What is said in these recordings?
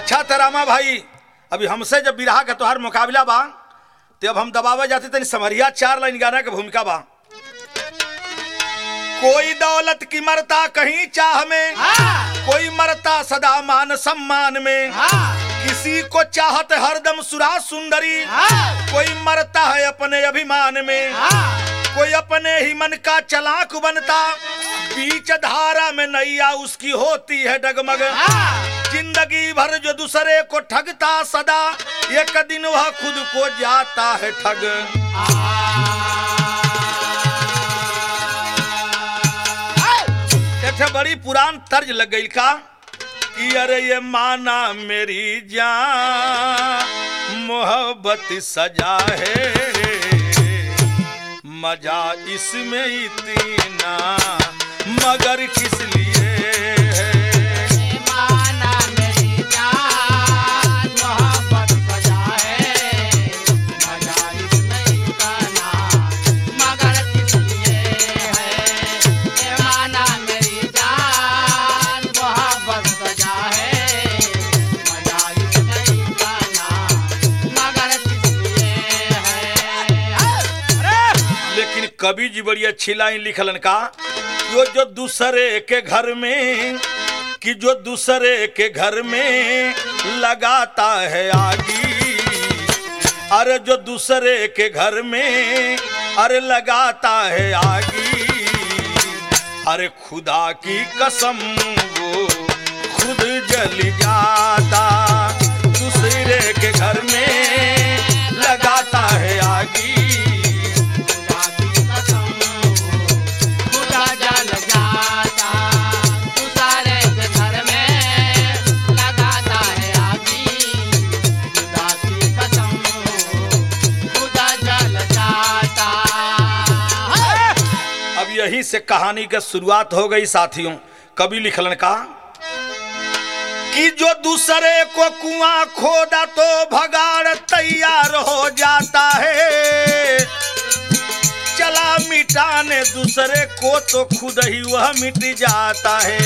अच्छा तो रामा भाई अभी हमसे जब बिरहा का तोहार मुकाबला बा तो अब हम दबावे जाते तनी समरिया चार लाइन गाना के भूमिका बा कोई दौलत की मरता कहीं चाह में कोई मरता सदा मान सम्मान में किसी को चाहत हरदम सुरा सुंदरी कोई मरता है अपने अभिमान में कोई अपने ही मन का चलाक बनता बीच धारा में नैया उसकी होती है डगमग जिंदगी भर जो दूसरे को ठगता सदा एक दिन वह खुद को जाता है ठग एक ठे बड़ी पुरान तर्ज लग गई का कि अरे ये माना मेरी जान मोहब्बत सजा है मजा इसमें इतना मगर किस लिए है माना मेरी जान मोहब्बत सजा है मजा इसमें इतना मगर किस लिए है ए माना मेरी जान मोहब्बत सजा है मजा इसमें इतना मगर किस लिए है अरे लेकिन कवि जी बड़ी अच्छी लाइन लिखलन का यो जो दूसरे के घर में कि जो दूसरे के घर में लगाता है आगी अरे जो दूसरे के घर में अरे लगाता है आगी अरे खुदा की कसम वो खुद जल जाता दूसरे के घर में लगाता है आगी खुदा की कसम खुदा जल जाता तू सारे के घर में लगाता है आगी खुदा की कसम खुदा जल जाता अब यहीं से कहानी की शुरुआत हो गई साथियों कवि लिखलन का कि जो दूसरे को कुआं खोदा तो भगाड़ तैयार हो जाता है चला मिटाने दूसरे को तो खुद ही वह मिट जाता है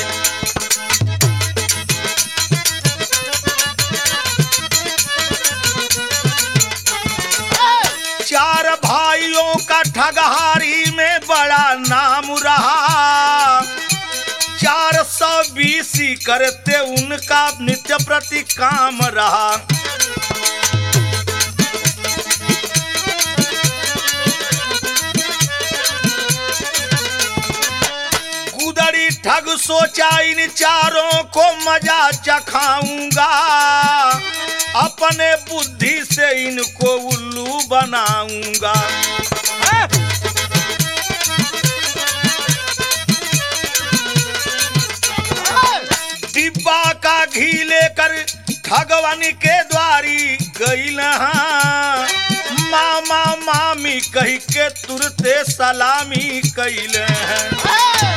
चार भाइयों का ठगहारी में बड़ा नाम रहा चार सौ बीसी करते उनका नित्य प्रति काम रहा गुदड़ी ठग सोचा इन चारों को मजा चखाऊंगा अपने बुद्धि से इनको उल्लू बनाऊंगा डिब्बा का घी लेकर ठगवानी के द्वारी गई मामा मामी कही के तुरते सलामी कैल हैं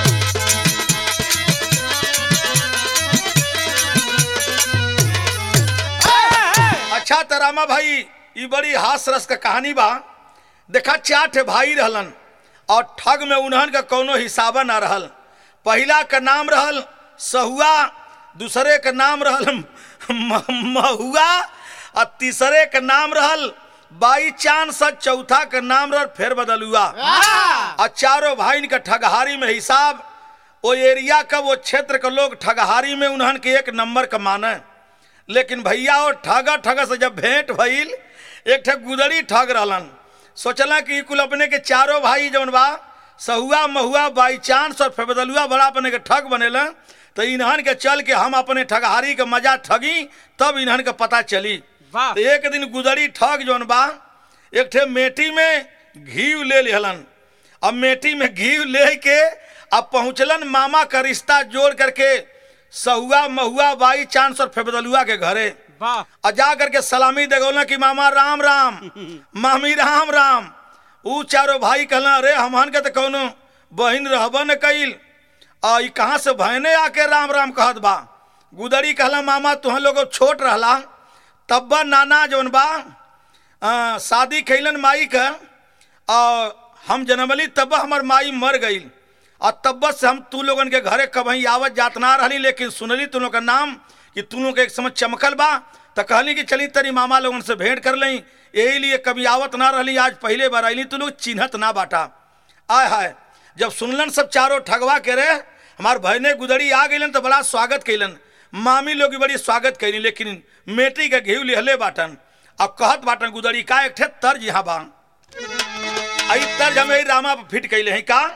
अच्छा तो रामा भाई ये बड़ी हास रस का कहानी बा देखा चार ठे भाई रहलन और ठग में उन्हन का कोनो हिसाबा ना रहल पहला का नाम रहल सहुआ दूसरे का नाम रहल म- महुआ और तीसरे का नाम रहल बाई चांस और चौथा का नाम रहल फेर बदलुआ और चारों भाई का ठगहारी में हिसाब वो एरिया का वो क्षेत्र के लोग ठगहारी में उन्हन के एक नंबर का माने लेकिन भैया वो ठगा ठगा से जब भेंट भइल एक ठे गुदड़ी ठग रहलन सोचला कि ई कुल अपने के चारों भाई जौन बा सहुआ महुआ बाई चांस और फेबदलुआ बड़ा अपने के ठग बनेला तो इन्हन के चल के हम अपने ठगहारी के मजा ठगी तब इन्हन के पता चली वाह। तो एक दिन गुदड़ी ठग जौन बा एक ठे मेटी में घी ले लेहलन अब मेटी में घी ले के अब पहुंचलन मामा का रिश्ता जोड़ करके सहुआ महुआ बाई चांस और फेबदलुआ के घरे वाह और जा करके सलामी देगौला कि मामा राम राम मामी राम राम ऊ चारों भाई कहला अरे हमहन के तो कौनो बहिन रहबा न कइल आ ई कहाँ से बहने आके राम राम कहत बा गुदड़ी कहला मामा तुह लोग छोट रहला तब्बा नाना जौन बा आ, शादी कैलन माई का और हम जनमली तब हमर माई मर गई और तब से हम तू लोगन के घरे कभी आवत जात ना रहली लेकिन सुनली तू लोग का नाम कि तुनों के एक समझ चमकल बा तो कहली कि चली तरी मामा लोगन से भेंट कर लई यही लिए कभी आवत ना रहली आज पहले बार आईली तो लोग चिन्हत ना बाटा आय हाय जब सुनलन सब चारों ठगवा के रे हमार भयने गुदड़ी आ गईलन तो बड़ा स्वागत कैलन मामी लोग भी बड़ी स्वागत कैली लेकिन मेटी के घेव लिहले बाटन अब कहत बाटन गुदड़ी का एक ठे तर्ज यहाँ बा आई तर्ज हमें रामा पे फिट कैले हैं का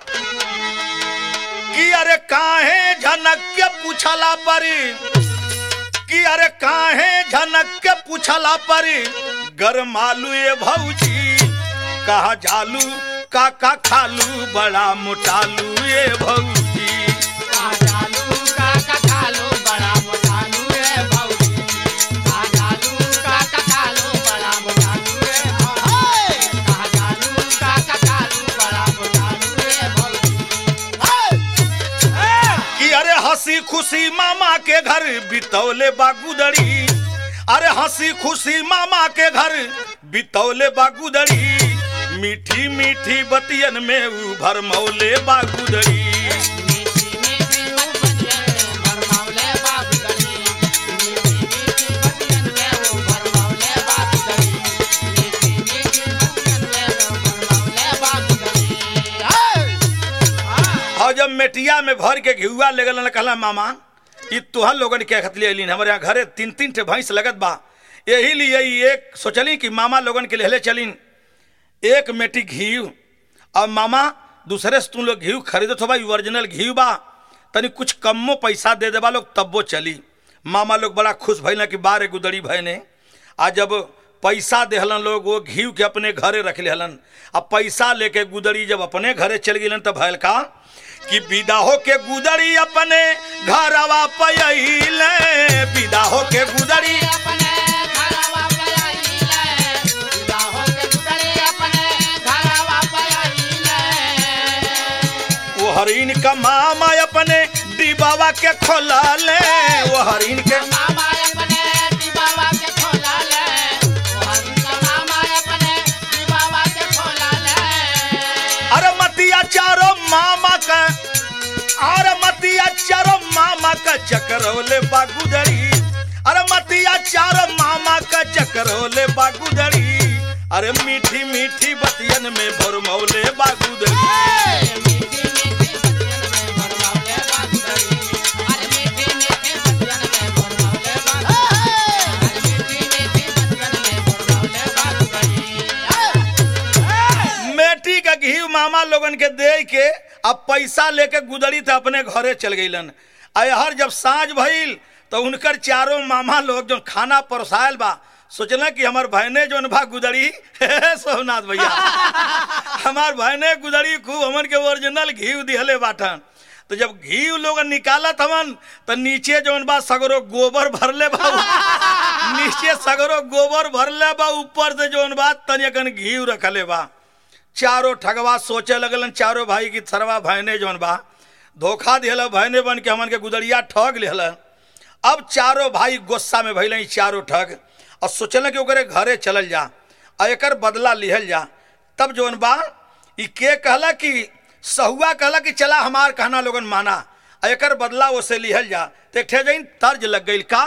कि अरे काहे झनक के पूछला परी कि अरे काहे झनक के पूछला परी गरमालू ये भौजी कहा जालू का का खालू बड़ा मोटालू ये भौजी काजालू काका खालो बड़ा मोटालू रे भौजी काजालू काका खालो बड़ा मोटालू रे भौजी काजालू काका खालो बड़ा मोटालू रे भौजी कि अरे हंसी खुशी मामा के घर बितौले बागुदड़ी अरे हंसी खुशी मामा के घर बितौले बागुदड़ी मीठी मीठी बतियन में उ भरमौले बागुदड़ी मीठी मीठी बतियन में भरमौले बाबूगढ़ी मीठी मीठी बतियन में वो भरमौले बाबूगढ़ी मीठी मीठी बतियन में वो भरमौले बाबूगढ़ी और जब मेटिया में भर के घिउआ ले गलन कहला मामा ई तुहर लोगन के खतली अलिन हमारे यहाँ घरे तीन तीन ठे भैंस लगत बा यही लिए ई एक सोचली कि मामा लोगन के लेहले चलिन एक मेटी घी और मामा दूसरे से तुम लोग घी खरीदत हो भाई ओरिजिनल घी बा तनी कुछ कम्मो पैसा दे देबा लोग तब्बो चली मामा लोग बड़ा खुश भइल कि बारे गुदड़ी भय आ जब पैसा देहलन लोग वो घी के अपने घरे रख लेहलन अब पैसा लेके गुदड़ी जब अपने घरे चल गेलन तब भैल का कि विदा हो के गुदड़ी अपने घरवा पयले विदा हो के गुदड़ी अपने घरवा पे आइले विदा होके गुजरे अपने घरवा पे आइले वो हरिन का मामा अपने डिबावा के खोला ले वो हरिन के मामा अपने दीबावा के खोला ले हरि का मामा अपने दीबावा के खोला ले अरे मतिया चारो मामा का अरे मतिया चारो मामा का चक्रोले बागुदड़ी अरे मतिया चारो मामा का चक्रोले बागुदड़ी अरे मीठी मीठी बतियन में भरमौले बागुदड़ी मीठी मीठी बतियन में भरमौले बागुदरी अरे मीठी मीठी बतियन में भरमौले बागुदरी अरे मीठी मीठी बतियन में भरमौले बागुदरी मेटी का घी मामा लोगन के दे के अब पैसा लेके गुदड़ी तो अपने घरे चल गईलन अहर जब साँझ भइल तो उनकर चारों मामा लोग जो खाना परोसायल बा सोचना कि हमार बहने जो बा गुदड़ी सोमनाथ भैया हमार बहने गुदड़ी खूब हमन के ओरिजिनल घी दिहले बाटन तो जब घी लोग निकालत हमन तो नीचे जौन बा सगरो गोबर भरले बा नीचे सगरो गोबर भरले बा ऊपर से जौन बा तनिकन घी रखले बा चारों ठगवा सोचे लगलन चारों भाई की थरवा भयने जौन बा धोखा दिहल भयने बन के हमन के गुदड़िया ठग लिहल अब चारों भाई गुस्सा में भइल चारों ठग और सोचल कि ओकरे घरे चलल जा और एकर बदला लिहल जा तब जौन बा ई के कहला कि सहुआ कहला कि चला हमार कहना लोगन माना और एकर बदला ओसे लिहल जा तो एक ठे जइन तर्ज लग गई का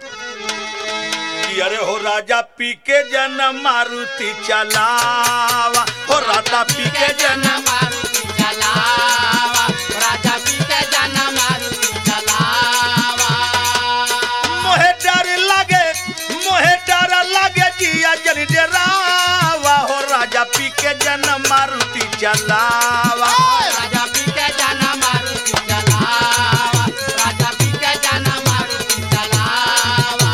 कि अरे हो राजा पी के जन मारुति चलावा हो राजा पी के जन जन मारुति चलावा राजा पीते जन मारुति चलावा मोहे डर लगे मोहे डर लगे जिया जन डरावा हो राजा पी के जन मारुति चलावा राजा पीते जन मारुति चलावा राजा पीते जन मारुति चलावा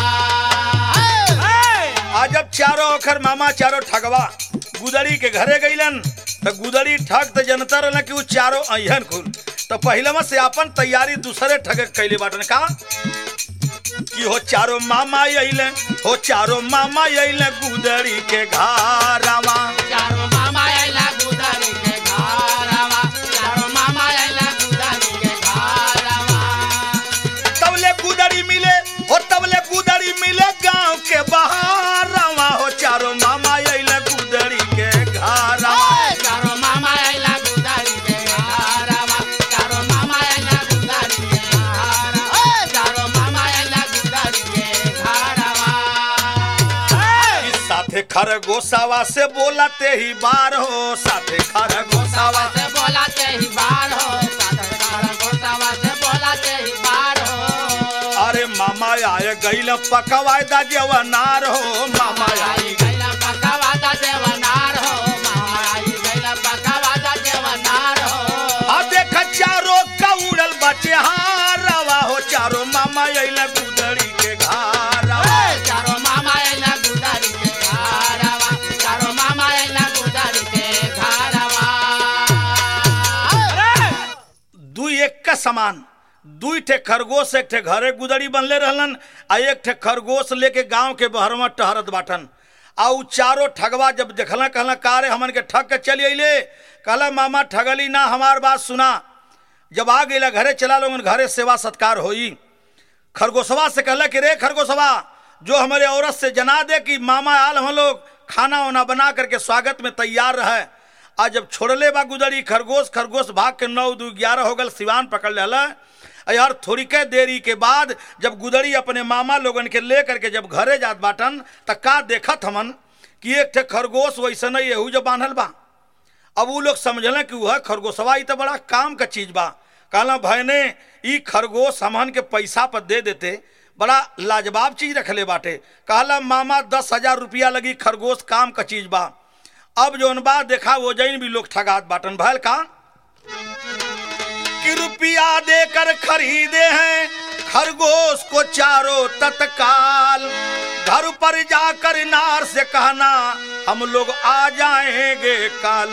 आज जब चारों ओखर मामा चारों ठगवा गुदड़ी के घरे गईलन तो गुदड़ी ठग तो जनता रहना कि वो चारों अहन खुल तो पहलवा से अपन तैयारी दूसरे ठग कैले बाटन का कि हो चारों मामा अइले हो चारों मामा अइले गुदड़ी के घारावा चारो मामा आइला गुदरी के घरवा चारो मामा आइला गुदरी के घरवा तबले गुदड़ी मिले हो तबले गुदड़ी मिले गांव के बहारावा हो चारों मामा अइले गुदड़ी के घारावा चारो मामा आइला गुदरी के घरवा चारो मामा आइला गुदरी के घरवा चारो मामा आइला गुदरी खरगोशावा से बोलते ही बार हो साथे खरगोशावा से बोलाते ही बार हो गोसावा से बोलाते ही बार हो अरे मामा आए गईल पकवाय दा जवनार हो मामा आई आई गैला पकावादा देवनार हो आई गैला पकावादा देवनार हो आ देख चारो कौड़ल बचे हारवा हो चारो मामा अइला गुदड़ी के घारवा चारो मामा एला गुदारी के घारवा चारो मामा एला गुदारी के घारवा दुई एक का समान दुई ठे खरगोश एक ठे घरे गुदड़ी बनले रहलन आ एक ठे खरगोश लेके गांव के बहरवा टहरत बाटन आ उ चारो ठगवा जब देखला कहला का रे हमन के ठग के चली अइले कहला मामा ठगली ना हमार बात सुना जब आ गइला घरे चला लोगन घरे सेवा सत्कार होई खरगोशवा से कहला कि रे खरगोशवा जो हमारे औरत से जना दे कि मामा आल हम लोग खाना वाना बना करके स्वागत में तैयार रहे आज जब छोड़ले बा गुदड़ी खरगोश खरगोश भाग के नौ दू ग्यारह हो गल सिवान पकड़ लेला आ यार थोड़ी के देरी के बाद जब गुदड़ी अपने मामा लोगन के ले करके जब घरे जात बाटन त का देखत हमन कि एक ठे खरगोश वैसे नहीं एहू जो बांधल बा अब वो लोग समझल कि वह खरगोशवा ई तो बड़ा काम का चीज बा कहला भैने ई खरगोश हमन के पैसा पर दे देते बड़ा लाजवाब चीज रखले बाटे कहला मामा दस हजार रुपया लगी खरगोश काम का चीज बा अब जौन बा देखा वो जैन भी लोग ठगात बाटन भैल का कि रुपया देकर खरीदे हैं खरगोश को चारों तत्काल घर पर जाकर नार से कहना हम लोग आ जाएंगे काल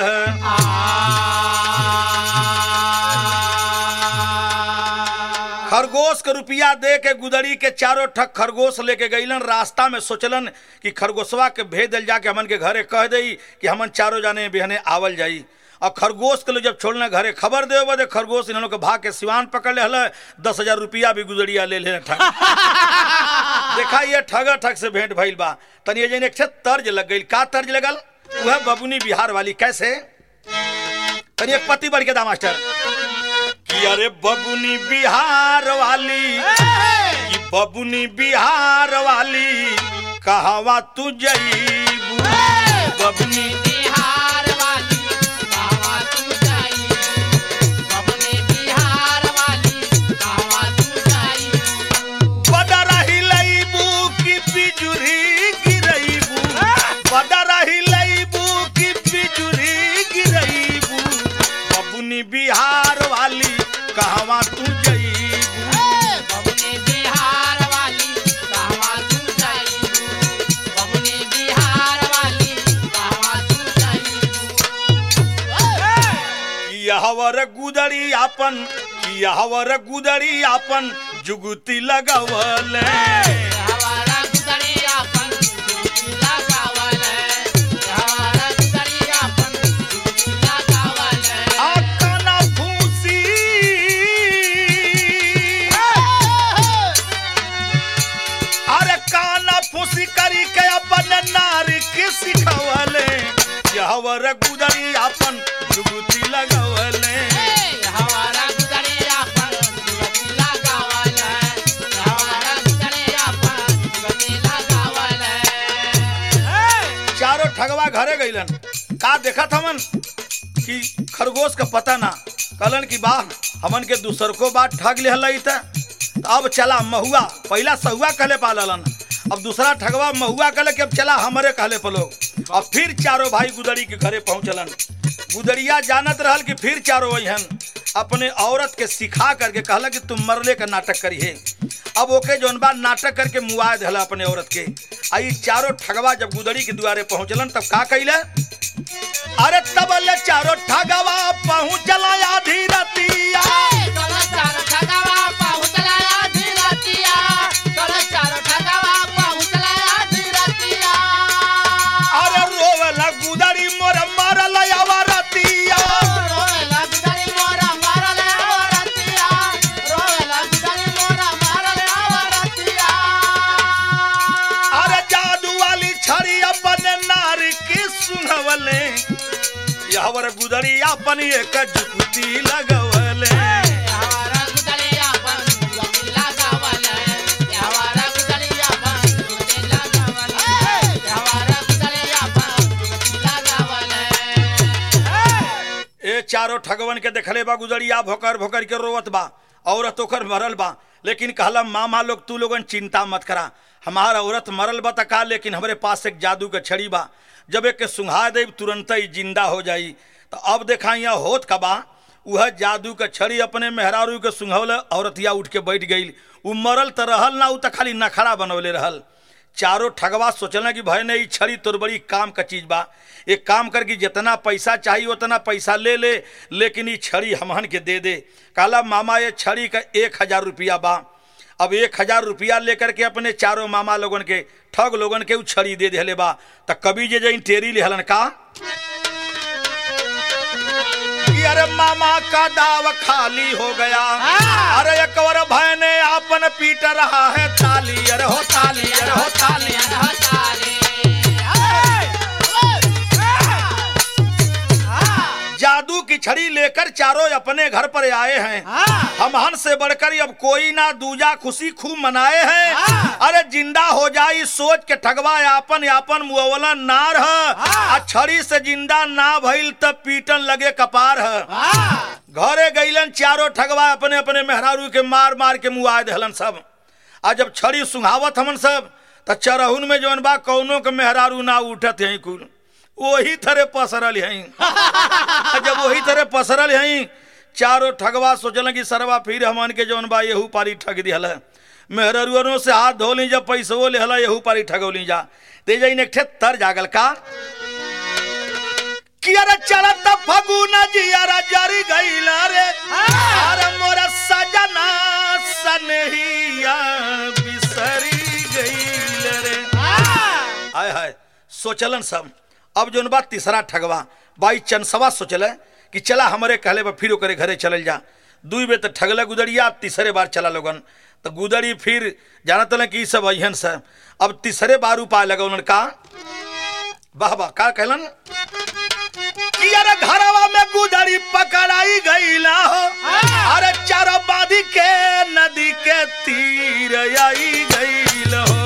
खरगोश के रुपया दे के गुदड़ी के चारों ठक खरगोश लेके गईलन रास्ता में सोचलन कि खरगोशवा के भेज दिल जाके हमन के घरे कह दई कि हमन चारों जाने बिहने आवल जाई और खरगोश के लोग जब छोड़ने घरे खबर दे बदे खरगोश इन लोग के भाग के सिवान पकड़ ले हल दस हजार रुपया भी गुदड़िया ले ले ठग देखा ये ठग ठग से भेंट भइल बा तनी ये जन एक ठे तर्ज लग गई का तर्ज लगल वह बबुनी बिहार वाली कैसे तनी एक पति बढ़ के दा मास्टर कि अरे बबुनी बिहार वाली कि बबुनी बिहार वाली कहवा तू जईबू बबुनी बिहार वाली कहवा तू जाई बबनी बिहार वाली कहवा तू जाई बदरा हिलैबू की बिजुरी गिरैबू बदरा हिलैबू की बिजुरी गिरैबू बबुनी बिहार वाली कहवा तू जईबू बबनी बिहार वाली कहवा तू जाई बबनी बिहार वाली कहवा तू जाई यहवर गुदड़ी आपन यहवर गुदड़ी आपन जुगुती लगवले हवारा गुदरिया अपन लगावल हवारा गुदरिया अपन लगावल आकना फूसी अरे काना फूसी करी के अपन नारी के सिखवले यहवर गुदड़ी आपन जुगुती लगवले हवारा गुदरिया अपन लगावल हवारा गुदरिया अपन लगावल चारों ठगवा घरे गईलन का देखत हमन कि खरगोश का पता ना कहलन कि बा हमन के दूसर को बात ठग ले हलई त अब चला महुआ पहला सहुआ कहले पालन अब दूसरा ठगवा महुआ कहले कि अब चला हमरे कहले पलो अब फिर चारों भाई गुदड़ी के घरे पहुंचलन गुदड़िया जानत रहल कि फिर चारों वहीहन अपने औरत के सिखा करके कहला कि तुम मरले का नाटक करिए अब ओके जौन बा नाटक करके मुआ दिला अपने औरत के आई चारों ठगवा जब गुदड़ी के दुआरे पहुंचलन तब का कैले अरे तब ले चारों ठगवा पहुंचला आधी रतिया चलो चारो ठगवा पहुंचला धीरतिया चलो चारो ठगवा पहुंचला धीरतिया अरे रोवला गुदड़ी मोर मारल आवा रतिया रोएला गुदरी मोरा मारल आवरतिया रोएला गुदरी मोरा मारल आवरतिया अरे जादू वाली छड़ी अपन नारी के सुनवले यावर गुदड़ी अपन एक जुगती लगवले हवारा गुदरिया पर गुदरी लगावल हवारा गुदरिया पर गुदरी लगावल हवारा गुदरिया चारों ठगवन के देखले बा गुजरिया भोकर भोकर के रोवत बा औरत ओकर मरल बा लेकिन कहला मामा लोग तू लोगन चिंता मत करा हमारा औरत मरल बा त का लेकिन हमरे पास एक जादू के छड़ी बा जब एक के सुंघा देब तुरंत ही जिंदा हो जाई तो अब देखा यहाँ होत का बा वह जादू के छड़ी अपने मेहरारू के सुंघौल औरतिया उठ के बैठ गई उ मरल त रहल ना उ त खाली नखड़ा बनौले रहल चारों ठगवा सोचल कि भाई नहीं छड़ी तोर बड़ी काम का चीज बा एक काम कर कि जितना पैसा चाहिए उतना पैसा ले ले लेकिन ये छड़ी हमहन के दे दे कहला मामा ये छड़ी का एक हजार रुपया बा अब एक हजार रुपया लेकर के अपने चारों मामा लोगन के ठग लोगन के उ छड़ी दे दिले बा त कभी जे जइन टेरी लेहलन का कि अरे मामा का दाव खाली हो गया अरे एक और भाई ने आपन पीट रहा है ताली अरे हो ताली अरे हो ताली जादू की छड़ी लेकर चारों अपने घर पर आए हैं हम हन से बढ़कर अब कोई ना दूजा खुशी खूब मनाए हैं अरे जिंदा हो जाई सोच के ठगवा यापन यापन मुअवला नार है आ छड़ी से जिंदा ना भइल तब पीटन लगे कपार है घरे गईलन चारों ठगवा अपने अपने मेहरारू के मार मार के मुआ दहलन सब आ जब छड़ी सुंघावत हमन सब त चरहुन में जौन बा कौनो के मेहरारू ना उठत है कुल वही थरे पसरल हई जब वही तरह पसरल हई चारों ठगवा सोचल कि सरवा फिर हमन के जौन बा यहू पारी ठग दिहल मेहरुअनों से हाथ धो ली जब पैसो लेहल यहू पारी ठगौली जा ते जइन एक ठे तर जागल का कि अरे चलत फगुना जियारा जरी गईल रे अरे मोरा सजना सनहिया बिसरी गईल रे हाय हाय सोचलन सब अब जोन बात तीसरा ठगवा बाई चनसवा सोचल कि चला हमारे कहले बा फिर ओकरे घरे चलल जा दुई बेर तो ठगले गुदड़िया अब तीसरे बार चला लोगन तो गुदड़ी फिर जानत न कि ई सब अहन से अब तीसरे बार उपाय लगौलन का वाह वाह का कहलन कि अरे घरवा में गुदड़ी पकड़ाई गईला हो अरे चारो बादी के नदी के तीर आई गईल हो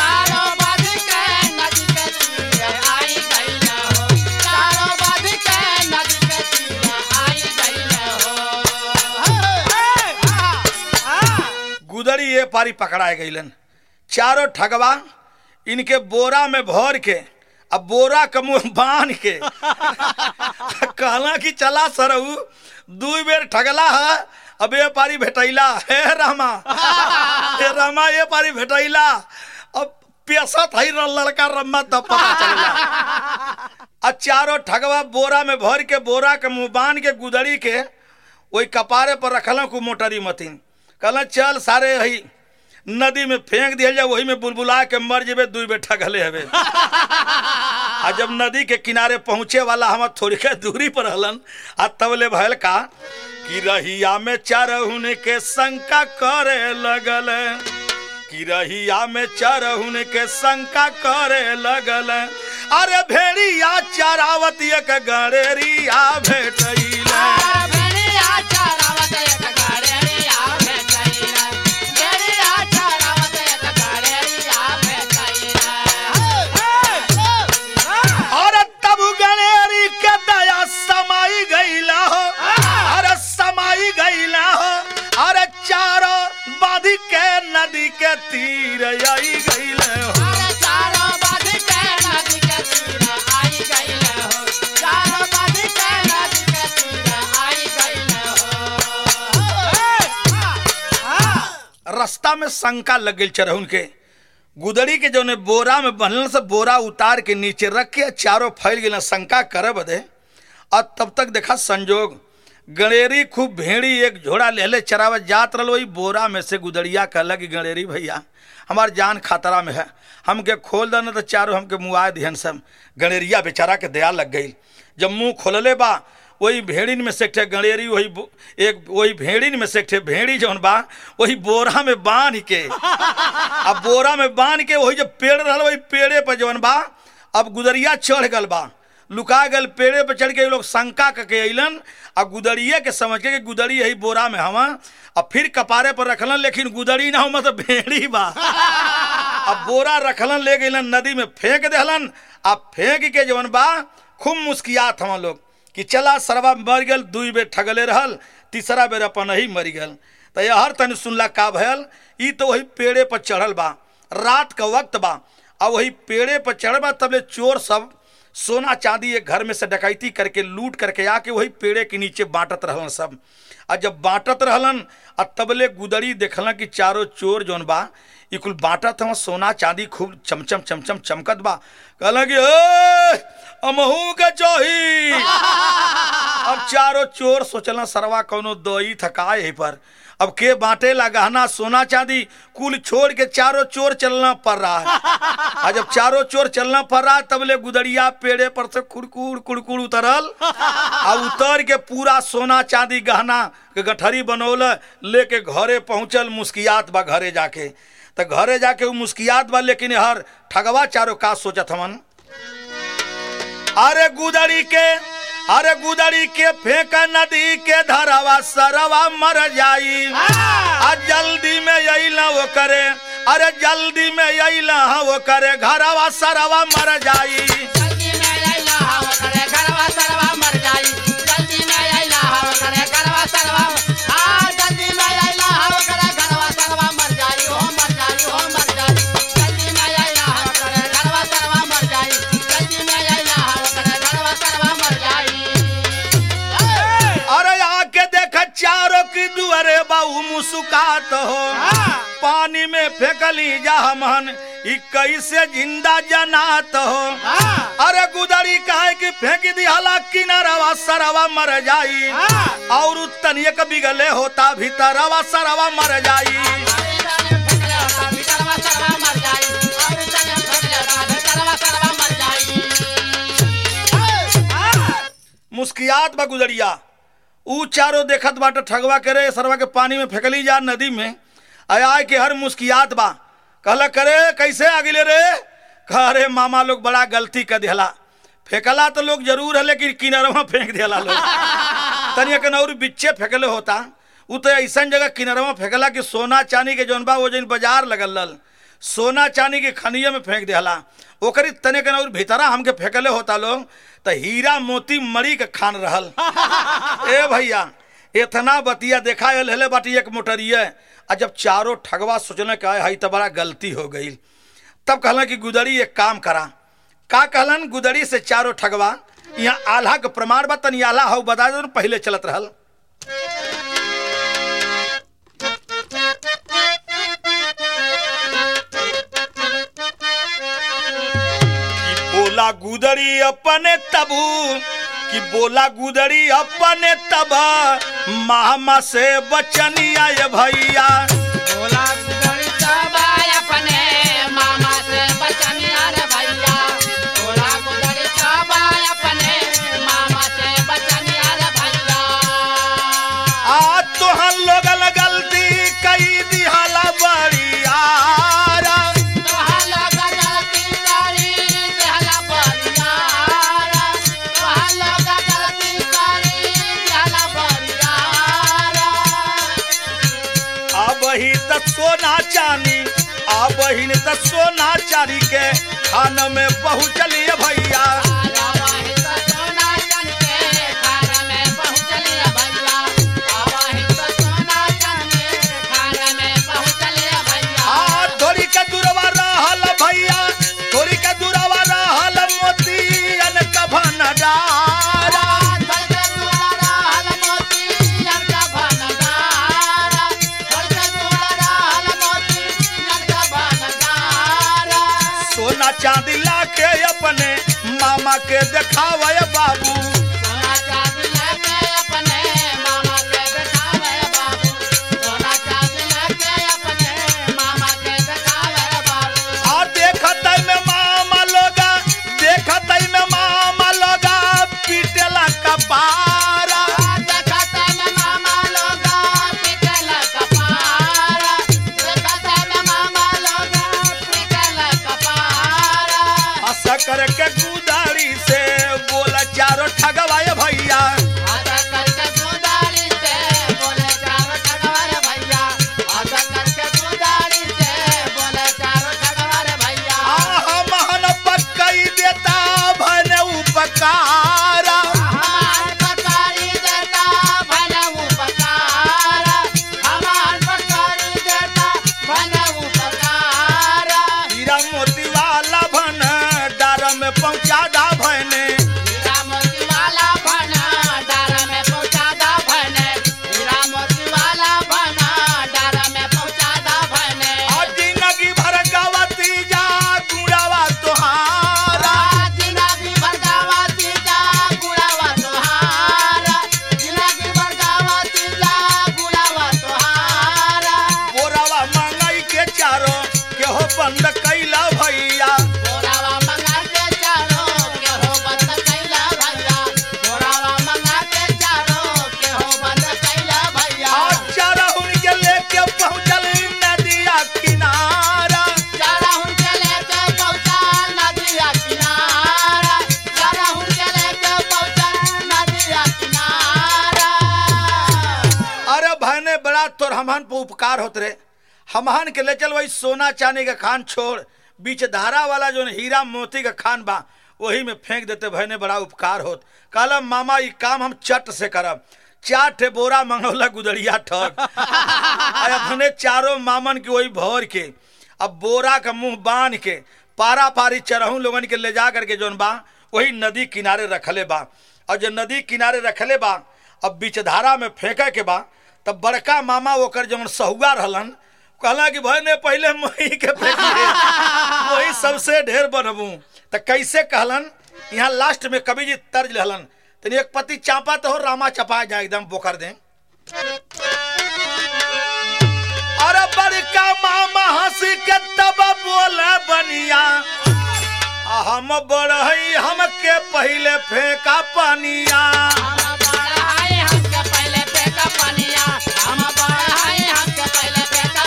गुदड़ी ये पारी पकड़ाए गईलन चारों ठगवा इनके बोरा में भर के अब बोरा के मुंह बांध के कहला कि चला सरऊ दू बेर ठगला है अब ये पारी भेटैला हे रामा हे रामा ये पारी भेटैला अब पेशत है लड़का रम्मा तब पता चलला आ चारों ठगवा बोरा में भर के बोरा के मुंह बांध के गुदड़ी के वही कपारे पर रखल को मोटरी मतीन कहल चल सारे हई नदी में फेंक दिया जाए वही में बुलबुला के मर जेबे दुई बेटा गले हवे आ जब नदी के किनारे पहुंचे वाला हम थोड़ी के दूरी पर हलन आ तबले भयल का कि रहिया में चरहुन के शंका करे लगल कि रहिया में चरहुन के शंका करे लगल अरे भेड़िया चरावत एक गड़ेरिया भेटैला और तब गणेरी के दया समाई गईला हो अरे समाई गईला हो अरे चारों बाधी के नदी के तीर आई गईले हो रास्ता में शंका लग गई चरहुन के गुदड़ी के जो बोरा में बनल से बोरा उतार के नीचे रख के चारों फैल गए शंका करे बदे और तब तक देखा संजोग गणेरी खूब भेड़ी एक झोड़ा ले ले चरावे जात रहो वही बोरा में से गुदड़िया कहला कि गणेरी भैया हमार जान खतरा में है हमके खोल दे न तो चारों हमके मुआ दिहन सब गणेरिया बेचारा के दया लग गई जब मुंह खोलले बा वही भेड़िन में से एक ठे गणेरी वही बो- एक वही भेड़िन में से एक ठे भेड़ी जौन बा वही बोरा में बांध के अब बोरा में बांध के वही जब पेड़ रहल वही पेड़े पर जौन बा अब गुदरिया चढ़ गल बा लुका गल पेड़े पर चढ़ के ये लोग शंका करके अइलन आ गुदड़िए के समझ के कि गुदड़ी यही बोरा में हवा अब फिर कपारे पर रखलन लेकिन गुदड़ी ना हो मतलब भेड़ी बा अब बोरा रखलन ले गइलन नदी में फेंक देहलन आ फेंक के जवन बा खूब मुस्कियात हवन लोग कि चला सरवा मर गल दुई बेर ठगले रहल तीसरा बेर अपन ही मर गल तो यहर तनि सुनला का भयल ई तो वही पेड़े पर चढ़ल बा रात का वक्त बा आ वही पेड़े पर चढ़ल बा तबले चोर सब सोना चांदी एक घर में से डकैती करके लूट करके आके वही पेड़े के नीचे बांटत रहलन सब आ जब बांटत रहलन आ तबले गुदड़ी देखलन कि चारों चोर जौन बा ई कुल बांटत हवन सोना चांदी खूब चमचम चमचम चमकत बा कहलन कि ए अमहू के चोही अब चारों चोर सोचलन सरवा कौनो दई थका यही पर अब के बांटे ला गहना सोना चांदी कुल छोड़ के चारों चोर चलना पड़ रहा है और जब चारों चोर चलना पड़ रहा है तब ले गुदड़िया पेड़े पर से कुड़कुड़ कुड़कुड़ उतरल आ उतर के पूरा सोना चांदी गहना के गठरी बनौल लेके घरे पहुंचल मुस्कियात बा घरे जाके तो घरे जाके वो मुस्कियात बा लेकिन हर ठगवा चारों का सोचत हमन अरे गुदड़ी के अरे गुदड़ी के फेंक नदी के धरवा सरवा मर जाई आ जल्दी में अइला वो करे अरे जल्दी में अइला वो करे घरवा सरवा मर जाई जल्दी में अइला हव करे घरवा सरवा मर जाई जल्दी में अइला हव करे घरवा सरवा आ जल्दी में अइला हव करे घरवा सरवा मर जाई हो मर जाई हो मर जाई जल्दी में अइला हव करे घरवा सरवा मर जाई जल्दी में अइला हव करे घरवा सरवा मर जाई अरे आके देख चारों की दुअरे बाऊ मुस्कात हो पानी में फेंकली जा हमन ई कैसे जिंदा जनात हो अरे गुदड़ी काहे कि फेंक दिहला किनारवा सरवा मर जाई और तनिए के बिगले होता भीतरवा सरवा मर जाई मुस्कियात बा गुदड़िया ऊ चारों देखत बाटे ठगवा करे सरवा के पानी में फेंकली जा नदी में आय आय के हर मुस्कियात बा कहला करे कैसे आगिले रे कह अरे मामा लोग बड़ा गलती कर दिहला फेंकला तो लोग जरूर है लेकिन किनारवा फेंक दिहला लोग तनिया के नौर बिच्चे फेंकले होता उ तो ऐसा जगह किनारवा फेंकला कि सोना चांदी के जौन बा वो जौन बाजार लगल रहल सोना चांदी के खनिया में फेंक दिहला ओकरी तने के नौर भीतरा हमके फेंकले होता लोग तो हीरा मोती मरी के खान रहल ए भैया इतना बतिया देखा हेले बाटी एक मोटरिया आ जब चारों ठगवा सोचने का है तो बड़ा गलती हो गई तब कहलन कि गुदड़ी एक काम करा का कहलन गुदड़ी से चारों ठगवा यहाँ आल्हा के प्रमाण बा तनी आल्हा हो बता दो पहले चलत रहल कि बोला गुदड़ी अपने तबू कि बोला गुदड़ी अपने तब मामा से बचनिया ये भैया बोला गुदड़ी सबाय अपने मामा से बचनिया रे भैया बोला गुदड़ी सबाय अपने मामा से बचनिया रे भैया आ तोहन लोगन गलती कई दिहाला बड़ियारा तोहार लोग गलती करी देहला बरियारा तोहार लोग गलती करी देहला बरियारा अब ही तक सोना चांदी अब ही तक सोना चांदी के खान में पहुँचलिए भैया आवाही तो सोना चन के खाना में पहुँचलिए भैया आवाही तो सोना चन के खाना में पहुँचलिए भैया आ थोड़ी के दूरवा रहल भैया थोड़ी के दूरवा रहल मोतियन का भंडारा थोड़ के दूर रहल मोतियन का भंडारा थोड़ के दूर रहल मोतियन का भंडारा सोना चांदी लाके अपने मामा के देखावे बाबू सोना चांदी लेके अपने मामा के दिखावे बाबू सोना चांदी लेके अपने मामा के दिखावे बाबू आ देखत में मामा लोगा देखत में मामा लोगा पीटेला कपारा देखते में मामा लोगा पिटल कपारा देखते में मामा लोगा पिटल कपारा हंस कर के गुदारी से बोला पहुंचा दा भैने हीरा मोती वाला बना डार में पहुंचा दा भने हीरा मोती वाला बना डार में पहुंचा दा भने और जिंदगी भर गवती जा गुड़ावा तोहारा जिंदगी भरगावा तीजा गुड़ावा तोहारा जिंदगी भरगावा तीजा गुड़ावा तोहारा बोरावा मंगाई के चारो के हो बंद कैला भैया बोरावा मंगा के चारो के हो बंद कैला भैया बोरावा मंगा के चारो के हो बंद कैला भैया और चारहुन के लेके पहुंचल नदिया किनारा चारा हुनके लेके पहुंचा नदिया किनारा चारा हुनके लेके पहुंचा नदिया किनारा अरे भैने बड़ा तोर हमहन पे उपकार होत रे हमहन के ले चल वही सोना चांदी का खान छोड़ बीच धारा वाला जो हीरा मोती का खान बा वही में फेंक देते भैने बड़ा उपकार होत कहलम मामा ई काम हम चट से करब चार ठे बोरा मंगौला गुदड़िया ठग अरे अपने चारों मामन के वही भौर के अब बोरा का मुंह बांध के पारा पारी चरहू लोगन के ले जा करके जोन बा वही नदी किनारे रखले बा और जो नदी किनारे रखले बा अब बीच धारा में फेंके के बा तब बड़का मामा ओकर जौन सहुआ रहलन कहला कि भाई ने पहले मही के फेंकिए वही सबसे ढेर बनबू तो कैसे कहलन यहाँ लास्ट में कवि जी तर्ज रहलन तनी एक पति चापा तो हो रामा चपा जाए एकदम बोकर दे अरे बड़का मामा हंस के तब बोले बनिया आ हम बढ़ई हमके पहले फेंका पनिया हम बढ़ाए हमके पहले फेंका पनिया हम बढ़ाए हमके पहले फेंका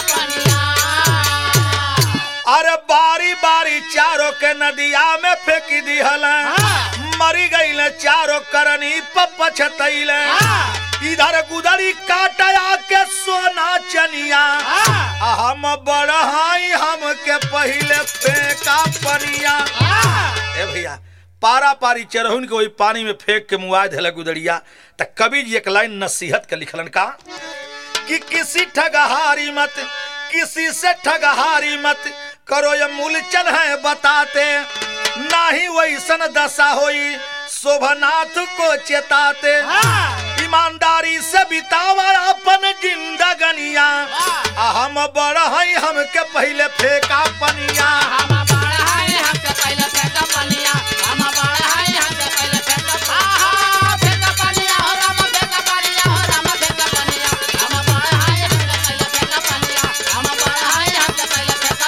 पनिया अरे बारी बारी चारों के नदिया में फेंक दिहल मरी गईल चारों करनी पछतैल इधर गुदरी काटया के सोना चनिया आ हम बढ़ाई हमके पहले फेंका पनिया ए भैया पारा पारी चरहुन के वही पानी में फेंक के मुआ धल गुदड़िया त कवि जी एक लाइन नसीहत के लिखलन का कि किसी ठगहारी मत किसी से ठगहारी मत करो ये मूलचन है बताते ना ही वैसन दशा होई शोभनाथ को चेताते ईमानदारी से बितावा अपन जिंदगनिया आ हम बढ़ई हमके पहले फेंका पनिया हम बढ़ाए हमके पहले फेंका पनिया हम बढ़ाए हमके पहले फेंका आहा फेंका पनिया हो राम फेंका पनिया हो राम फेंका पनिया हम बढ़ाए हमके पहले फेंका पनिया हम बढ़ाए हमके पहले फेंका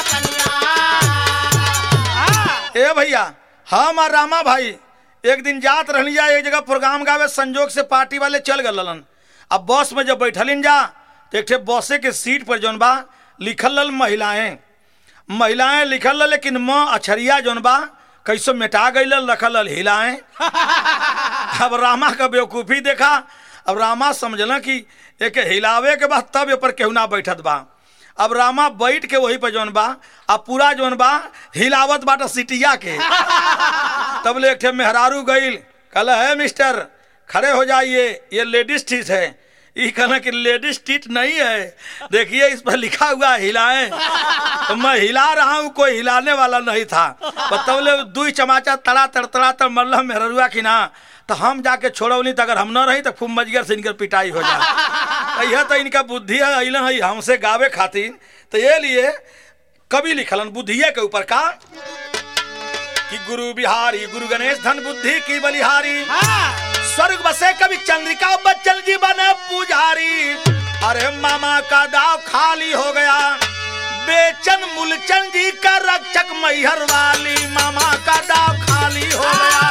पनिया ए भैया हम और रामा भाई एक दिन जात रहली जा एक जगह प्रोग्राम गावे संजोग से पार्टी वाले चल गलन अब बस में जब बैठलिन जा तो एक ठे बसे के सीट पर जौन बा लिखल रल महिलाएं महिलाएं लिखल रल लेकिन म अछरिया जौन बा कैसो मिटा गई रखल रल हिलाएं अब रामा का बेवकूफ़ी देखा अब रामा समझल कि एक हिलावे के बाद तब ये पर केहू ना बैठत बा अब रामा बैठ के वही पे जौन बा अब पूरा जौन बा हिलावत बाटा सिटिया के तब ले एक ठे मेहरारू गईल कहला है मिस्टर खड़े हो जाइए ये लेडीज टीट है ये कहना कि लेडीज टीट नहीं है देखिए इस पर लिखा हुआ है हिलाएं तो मैं हिला रहा हूँ कोई हिलाने वाला नहीं था बतौले दुई चमाचा तड़ा तड़तड़ा तर मरल मेहरुआ की ना तो हम जाके छोड़ौली तो अगर हम न रही तो खूब मजगर से इनकर पिटाई हो जाए यह तो इनका बुद्धि है अल है हमसे गावे खातिर तो ये लिए कवि लिखलन बुद्धिये के ऊपर का कि गुरु बिहारी गुरु गणेश धन बुद्धि की बलिहारी स्वर्ग बसे कवि चंद्रिका बच्चन जी बने पुजारी अरे मामा का दाव खाली हो गया बेचन मूलचंद जी का रक्षक मैहर वाली मामा का दाव खाली हो गया